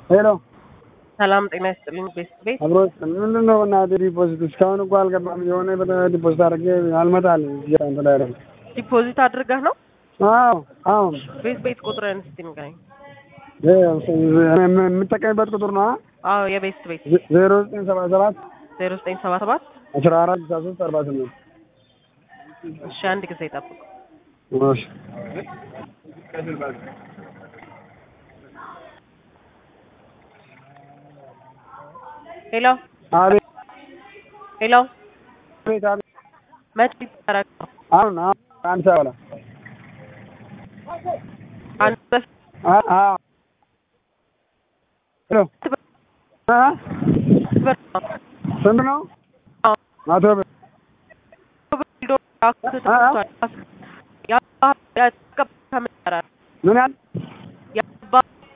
ሄሎ ሰላም ጤና ይስጥልኝ። ቤት ቤት አብሮ ምንድን ነው እናትህ ዲፖዚት እስካሁን እኮ አልገባም። የሆነ በ- ዲፖዚት አድርጌ አልመጣል እንትን ላይ ደግሞ ዲፖዚት አድርገህ ነው? አዎ አዎ ቤት ቤት ቁጥርህን እስቲ ንገረኝ። የምጠቀምበት ቁጥር ነው አዎ የቤት ቤት ዜሮ ዘጠኝ ሰባ ሰባት ዜሮ ዘጠኝ ሰባ ሰባት አስራ አራት ስልሳ ሶስት አርባ ስምንት እሺ አንድ ጊዜ ጠብቁ። እሺ ሄሎ አቤት ሄሎ አቤት አቤት መቼ ይደረግ ነው? አሁን አሁን አንድ ሰዓት በኋላ አንድ በፊት አ- አዎ ሄሎ አ? ብር ነው። ስንት ነው? አዎ መቶ ብር ብር ሄዶ አካውንት ተከፍቷል። ያ- ያ- ከምን ይሰራል? ምን ያህል